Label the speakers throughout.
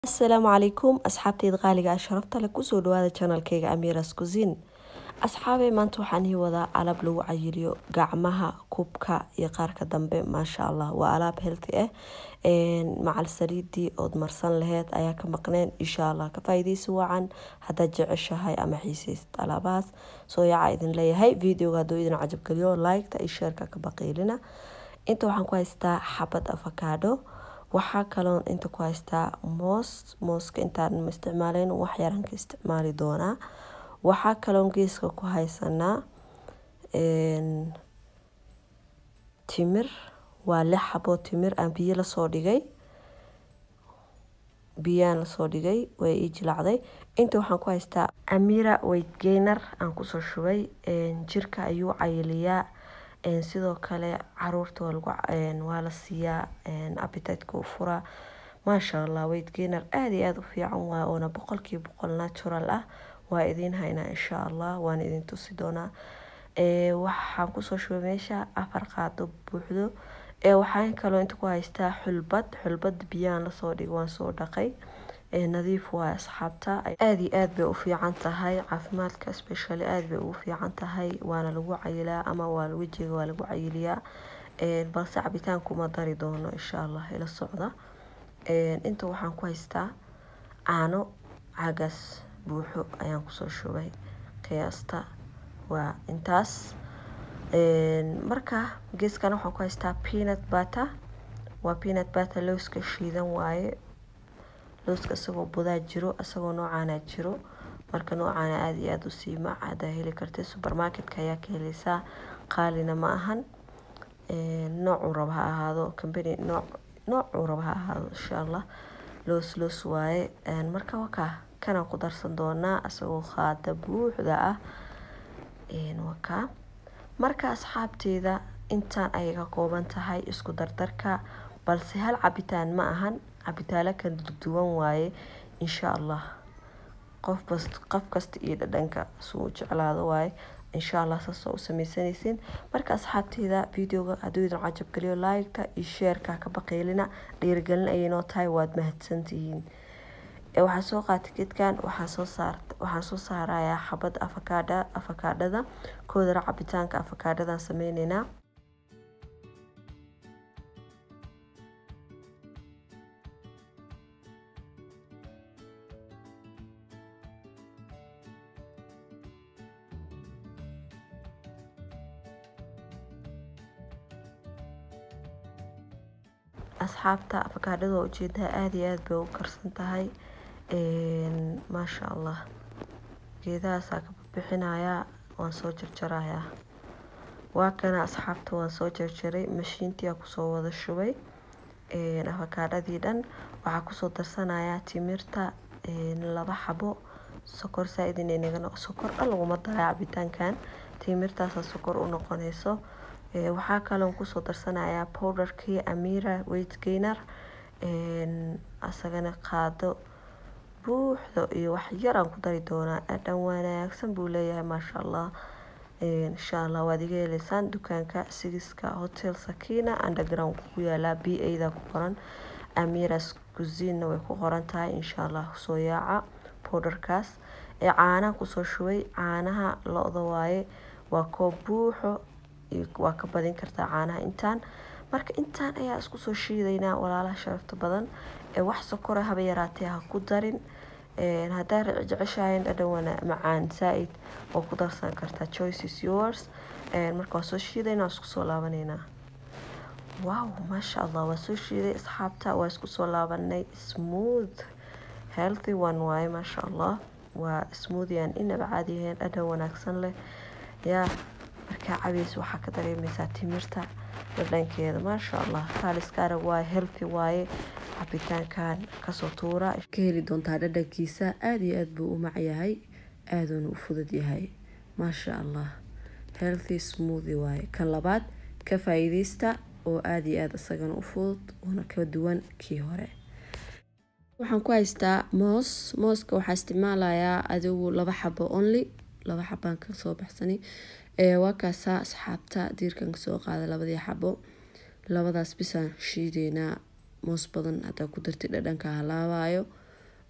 Speaker 1: asalaamu calaykum asxaabteyda qaaliga ah sharafta leh kusoo dhawaada janalkeyga amiras kusin asxaabey maanta waxaan ii wadaa alaab lagu cayiliyo gacmaha kubka iyo qaarka dambe maasha allah waa alaab healthy ah macal saliidii ood marsan laheyd ayaa ka maqneen insha allah ka faa'iideysi wacan haddaad jeceshahay ama xiiseysid alaabahaas soo yaaca idin leeyahay videoga hadduu idin cajabgeliyo liketa iyo sheerka ka baqiilina inta waxaan ku haystaa xabad avocado waxaa kaloon inta ku haystaa moos mooska intaan ma isticmaaleyn wax yaran ka isticmaali doonaa waxaa kaloon geeska ku haysanaa timir waa lix xaboo timir aan biyo lasoo dhigay biyaan lasoo dhigay way ii jilacday inta waxaan ku haystaa amira weight gainer aan kusoo shubay jirka ayuu cayiliyaa sidoo kale caruurta waa la siiyaa appetiteka u furaa maasha allah weight gainer aada iyo aada u fiican waay oona boqolkiiba boqol natural ah waa idiin haynaa insha allah waan idin tusi doonaa waxaan kusoo shubay meesha afar qaado buuxdo waxaan kaloo inta ku haystaa xulbad xulbad biyaan lasoo dhigay waan soo dhaqay nadiif waay asxaabta aada iyo aada bay u fiican tahay caafimaadka specially aada bay ugu fiican tahay waana lagu cayilaa ama waa wejiga waa lagu cayiliyaa balse cabitaankuma dari doono insha allah ila socda inta waxaan ku haystaa caano caagaas buuxo ayaan kusoo shubay qiyaasta waa intaas marka geeskana waxaan ku haystaa peanut butter waa peanut butter lowska shiidan waaye lowska isagoo budaa jiro isagoo noocaana jiro marka noocaana aada iyo aada u sii mac haddaa heli kartay supermarketka ayaa ka heleysaa qaalina ma ahan noocuu raba ha ahaado company nooc noocuu raba ha ahaado insha allah loos loos waaye marka wakaa kanaan ku darsan doonaa isagoo qaada buuxda ah wakaa marka asxaabteeda intaan ayay ka kooban tahay isku dardarka balse hal cabitaan ma ahan cabitaalo kala duwan waaye insha allah qofbas qof kasta iyo dhadhanka suu jeclaado waaye insha allah saasoo u sameysanaysiin marka asxaabteeda videoga hadduu idin cajabgeliyo like-ta iyo sheerka ka baqiilina dhiirigelin ayay noo tahay waad mahadsantihiin waxaan soo qaatay gedkan waxaan soo saar waxaan soo saarayaa xabad afakaadha afakaadhada koodara cabitaanka afakaadhadan sameyneynaa asxaabta afakaadhada waa ujeedaa aada iyo aada bay u karsan tahay maasha allah geedahaasaa ka bixinayaa waan soo jarjarayaa waa kana asxaabta waan soo jarjaray mashiintiyaa kusoo wada shubay afakaadhadii dhan waxaa kusoo darsanayaa timirta laba xabo sokor saa-id inay naga sokor dhan laguma daraa cabitaankan timirtaasa sokor u noqonayso waxaa kaloon kusoo darsanayaa powderkii amira weight gainer asagana qaado buuxdo iyo wax yar aan ku dari doonaa dhadhan wanaagsan buu leeyahay maasha allah insha allah waad iga heleysaan dukaanka sigiska hotel sakina underground ku yaalaa b a-da ku qoran amiras kusinna way ku qoran tahay insha allah soo yaaca powderkaas ee caanaha kusoo shubay caanaha lo-da waaye waa koob buuxo waa ka badin kartaa caanaha intaan marka intaan ayaa isku soo shiidaynaa walaalaha sharafta badan ee wax sokora haba yaraatee ha ku darin haddaa jeceshahayn dhadhan wana macaan saa-id oo ku darsan kartaa choices yours marka waa soo shiidaynaa waa isku soo laabaneynaa wow maasha allah waa soo shiiday asxaabta waa isku soo laabanay smooth healthy one waaye maasha allah waa smoothie aan inaba caadi ahayn dhadhan wanaagsan leh yaa markaa cabeys waxaa ka dareemeysaa timirta dhadhankeeda maasha allah kaaliska arag waaye healthy waaye cabitaankan kasoo tuura ka heli doontaa dhadhankiisa aada iyo aada buu u macyahay aaduuna u fudud yahay maasha allah healthy smoothie waaye kan labaad ka faa-iideysta oo aada iyo aada isagana u fudud uuna ka duwan kii hore waxaan ku haystaa moos mooska waxaa isticmaalayaa adigu laba xabo only laba xabaan kasoo baxsani waa kaasaa asxaabta diirkan kasoo qaada labadii xabo labadaas bisaan shiideynaa moos badan hadaa ku dartid dhadhanka halaabayo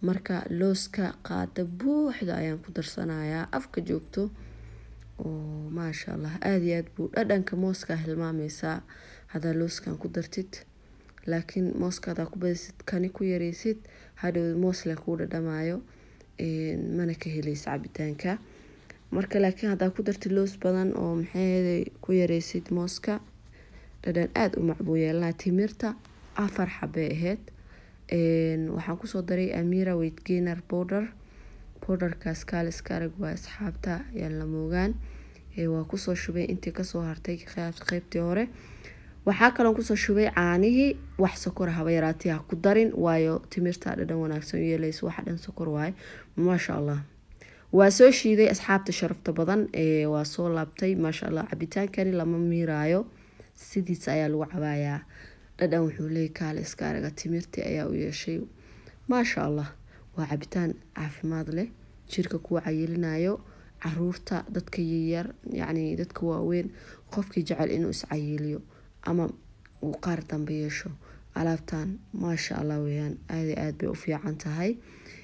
Speaker 1: marka looska qaada buuxda ayaan ku darsanayaa afka joogto oo maasha allah aada iyo aad buu dhadhanka mooska hilmaameysaa haddaa looskan ku dartid laakiin mooska hadaa ku badisid kani ku yareysid hadhow moosle kuu dhadhamayo mana ka heleysa cabitaanka marka laakiin haddaa ku dartid loos badan oo maxay ku yareysid mooska dhadhan aada u macbuu yeelanaa timirta afar xabay ahayd waxaan kusoo daray amira weiginer border borderkaas kaaliska arag waa asxaabta yaan la moogaan waa kusoo shubay intii kasoo hartay qeybtii hore waxaa kaloon kusoo shubay caanihii wax sokora haba yaraatay ha ku darin waayo timirta dhadhan wanaagsan u yeeleysa waxa dhan sokor waaye maasha allah waa soo shiiday asxaabta sharafta badan waa soo laabtay maasha allah cabitaankani lama miiraayo sidiisa ayaa lagu cabaayaa dhadhan wuxuu leeyay kaale iska araga timirtii ayaa u yeeshay maasha allah waa cabitaan caafimaad leh jirka kuwa cayilinayo caruurta dadka yaryar yacni dadka waaweyn qofkii jecel inuu iscayiliyo ama uu qaar dambe yeesho alaabtan maasha allah weyaan aada aada bay u fiican tahay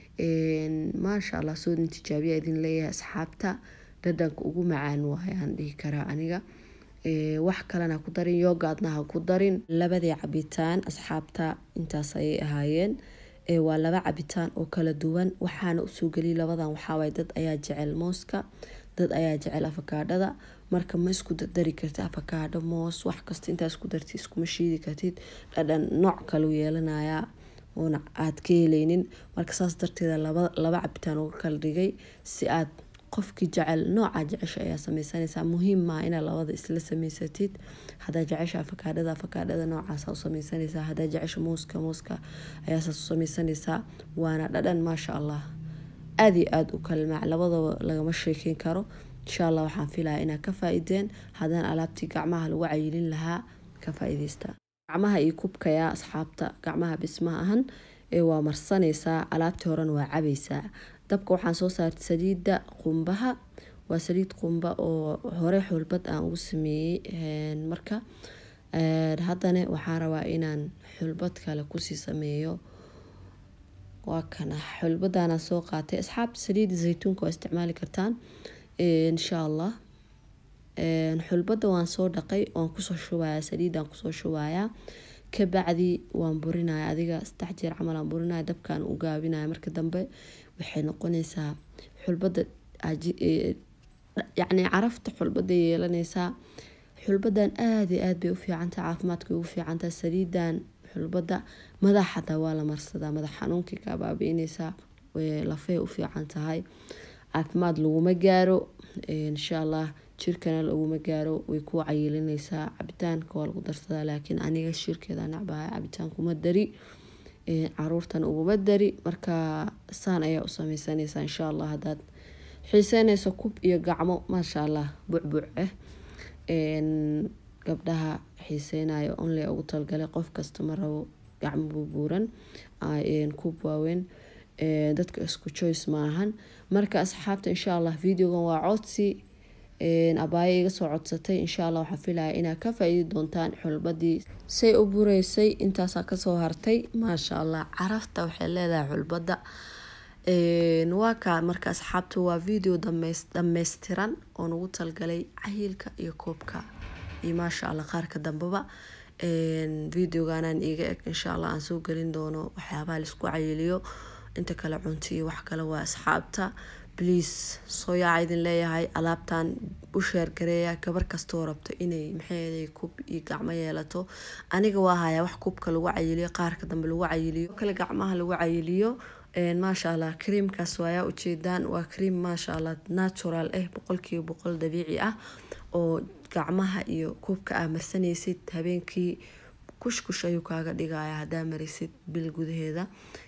Speaker 1: maasha allah soo tijaabiya idin leeyahay asxaabta dhadhanka ugu macaan waayaan dhihi karaa aniga wax kalena ku darin yogaadna ha ku darin labadii cabitaan asxaabta intaas ayay ahaayeen waa laba cabitaan oo kala duwan waxaana usoo geliyay labadan waxaawaay dad ayaa jecel mooska dad ayaa jecel afakaadhada marka ma isku dari kartid afakaadho moos wax kasta intaa isku dartid iskuma shiidi kartid dhadhan nooc kalu yeelanayaa oona aada ka heleynin marka saas darteeda laba cabitaan uga kala dhigay si aad qofkii jecel nooca jecesha ayaa sameysanaysaa muhiim maa inaad labada isla sameysatid hadaa jecesha afakaadhada afakaadhada noocaasa u sameysanaysaa hadaa jecesha mooska mooska ayaasaas u sameysanaysaa waana dhadhan maasha allah aada iyo aada u kalmaac labadaba lagama sheekeyn karo insha allah waxaan filayaa inaad ka faa-ideen haddaan alaabtii gacmaha lagu cayilin lahaa ka faa-ideysta gacmaha iyo kubkaya asxaabta gacmaha bismaha ahan ee waa marsanaysaa alaabtii horena waa cabaysaa dabka waxaan soo saartay saliidda qumbaha waa saliid qumba oo hore xulbad aan ugu sameeyey marka haddana waxaan rabaa inaan xulbad kale kusii sameeyo waa kana xulbadaana soo qaatay asxaabta saliidda zaytuunka waa isticmaali kartaan insha allah xulbada waan soo dhaqay waan kusoo shubayaa saliidaan kusoo shubayaa kabacdi waan burinaya adiga saddex jeer camal aan burinaya dabkaan u gaabinaya marka dambe waxay noqonaysaa xulbada yacni carafta xulbada yeelanaysaa xulbadan aada iyo aada bay u fiicantahay caafimaadkay ugu fiicantahay saliidan xulbada madax xataa waa la marsadaa madax xanuunkii kaa baabiinaysaa lafay u fiican tahay caafimaad laguma gaaro insha allah jirkana laguma gaaro way ku cayilinaysaa cabitaanka waa lagu darsadaa laakiin aniga shirkeeda nacbahay cabitaan kuma dari caruurtana uguma dari marka saan ayaa u sameysanaysaa insha allah haddaad xiiseynayso kub iyo gacmo maasha allah bucbuc ah gabdhaha xiiseynayo only ugu talgalay qof kasta ma rabo gacmo buubuuran kub waaweyn dadka isku joyce maahan marka asxaabta insha allah videogan waa codsi abaayo iga soo codsatay insha allah waxaa filaya inaad ka faa-iidi doontaan xulbadii say u bureysay intaasaa kasoo hartay maasha allah carafta waxay leedahay xulbada waa kaa marka asxaabta waa video dhameystiran oo nagu talgalay cayilka iyo koobka iyo maasha allah qaarka dambeba videoganaan iiga eg insha allah aan soo gelin doono waxyaabaha laisku cayiliyo inta kale cunto iyo wax kale waa asxaabta bliase soo yaaca idin leeyahay alaabtan u sheergareeya gabar kastoo rabto inay maxay kub iyo gacmo yeelato aniga waa hayaa wax kubka lagu cayiliyo qaarka dambe lagu cayiliyo kale gacmaha lagu cayiliyo maasha allah creamkaas waayaa ujeedaan waa cream maasha allah natural ah boqolkiiba boqol dabiici ah oo gacmaha iyo kubka aa marsanaysid habeenkii kushkush ayuu kaaga dhigaya hadaa marisid bil gudaheeda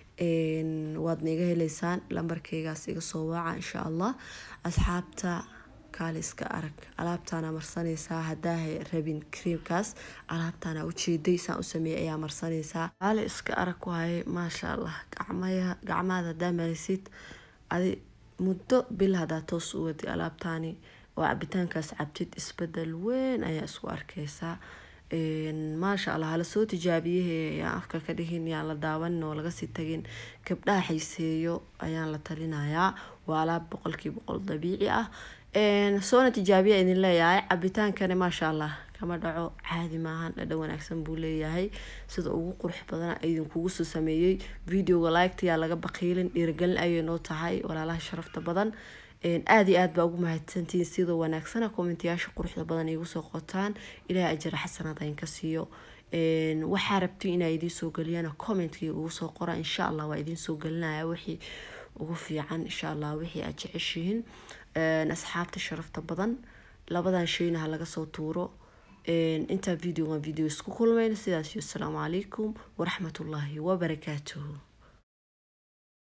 Speaker 1: waadna iga heleysaan lambarkeygaas iga soo waaca insha allah asxaabta kaale iska arag alaabtaana marsanaysaa hadaa rabin creamkaas alaabtaana ujeeday saan u sameeyay ayaa marsanaysaa kaale iska arag waaye maasha allah gacmaada hadaa marisid adi muddo bil hadaa toos u wadi alaabtaani oo cabitaankaas cabtid isbedel weyn ayaa isku arkeysaa maasha allah hala soo tijaabiyahe yaan afka ka dhihin yaan la daawanin oo lagasii tagin gabdhaha xiiseeyo ayaan la talinayaa waa alaab boqolkii boqol dabiici ah soona tijaabiya idin leeyahay cabitaankani maasha allah kama dhaco caadi maahan dhadhan wanaagsan buu leeyahay sida ugu qurux badan idinkugu soo sameeyey videoga liketayaa laga baqiilin dhiirigelin ayay noo tahay walaalaha sharafta badan aada iyo aad baa ugu mahadsantihiin sida wanaagsana commentayaasha quruxda badan igu soo qotaan ilaahay ajara xasanada inka siiyo waxaa rabti inaa idiin soo geliyana commentkii ugu soo qora insha allah waa idiin soo gelinaya wixii ugu fiican insha allah wixii aad jeceshihiin asxaabta sharafta badan labadan shayna ha laga soo tuuro intaa videogan video isku kulmayna sidaas iyo asalaamu calaykum waraxmatullaahi wabarakaatuhu